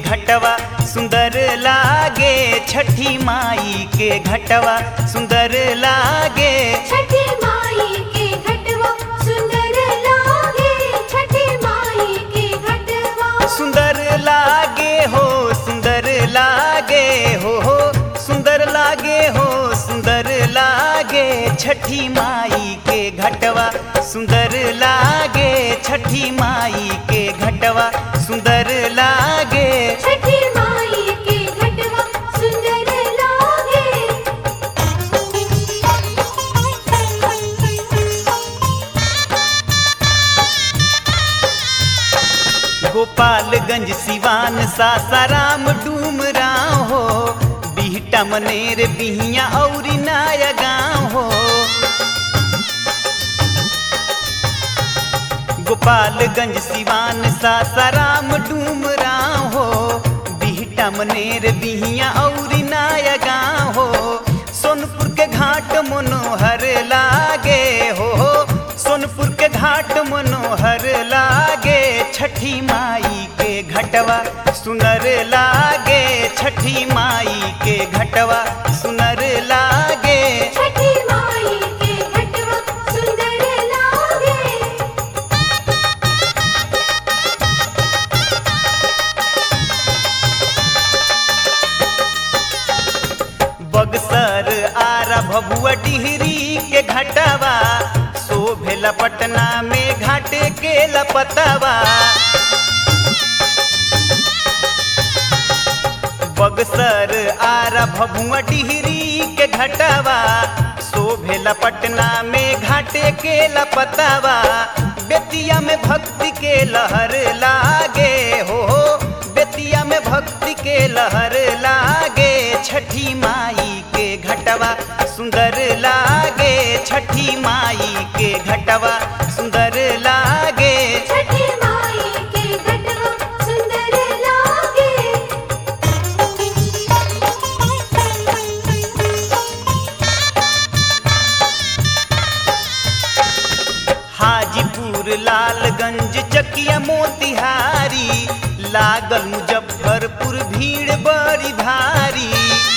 घटवा सुंदर लागे छठी माई के घटवा सुंदर लागे छठी माई के घटवा सुंदर लागे छठी माई के घटवा सुंदर लागे हो सुंदर लागे हो हो सुंदर लागे हो सुंदर लागे छठी माई के घटवा सुंदर लागे छठी माई के घटवा सुंदर लागे छठी माई के घटवा सुंदर लागे गोपालगंज सिवान सासाराम डूमराव हो बिहटा मनेर बिहिया और नाया गाँव हो गोपालगंज सिवान सासाराम डूमराव हो बिहटा मनेर बिहिया और नाया गाँव हो सोनपुर के घाट मनोहर लागे हो सोनपुर के घाट मनोहर लागे छठी माई के घटवा सुनर लागे छठी माई के घटवा सुनर लागे छठी माई के घटवा सुंदर लागे बगसर आरा भभुआ डिहरी के घटवा शोभेला पटना में घाटे के लपतवा बगसर आरा भभुआ डिहरी के घटवा शोभेला पटना में घाटे के लपतवा बेतिया में भक्ति के लहर लागे हो बेतिया में भक्ति के लहर लागे छठी माई के घटवा सुंदर लागे छठी माई के घटवा सुंदर लागे छठी माई के घटवा सुंदर लागे हाजीपुर लालगंज चकिया मोतिहारी लागल मुजफ्फरपुर भीड़ बड़ी भारी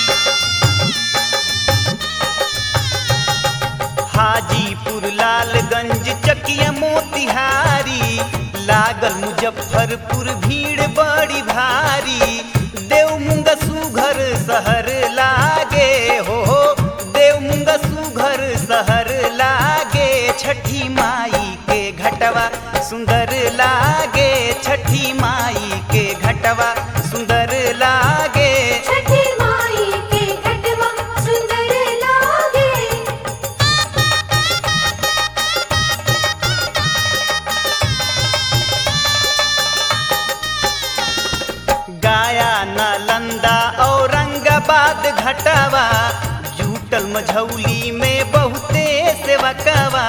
हाजीपुर लालगंज चकिया मोतिहारी लागल मुजफ्फरपुर भीड़ बड़ी भारी देवमुंगा सुघर शहर लागे हो देवमुंगा सुघर शहर लागे छठी माई के घटवा सुंदर लागे छठी माई के घटवा सुंदर लागे छठी माई के घटवा सुंदर लागे गाया नालंदा औरंगाबाद घटवा जूटल मझौली में बहुते सेवकवा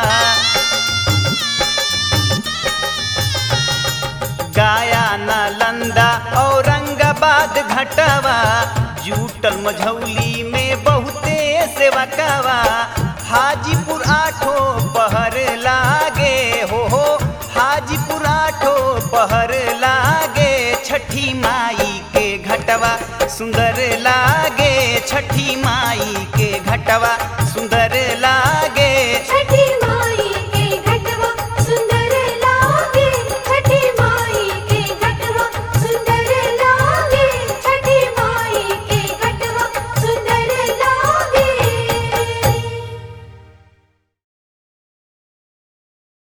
गाया नालंदा औरंगाबाद घटवा जूटल मझौली में बहुते सेवकवा हाजीपुर आठो पहर लागे हो हो हाजीपुर आठो पहर लागे छठी माई के घटवा सुंदर लागे छठी माई के घटवा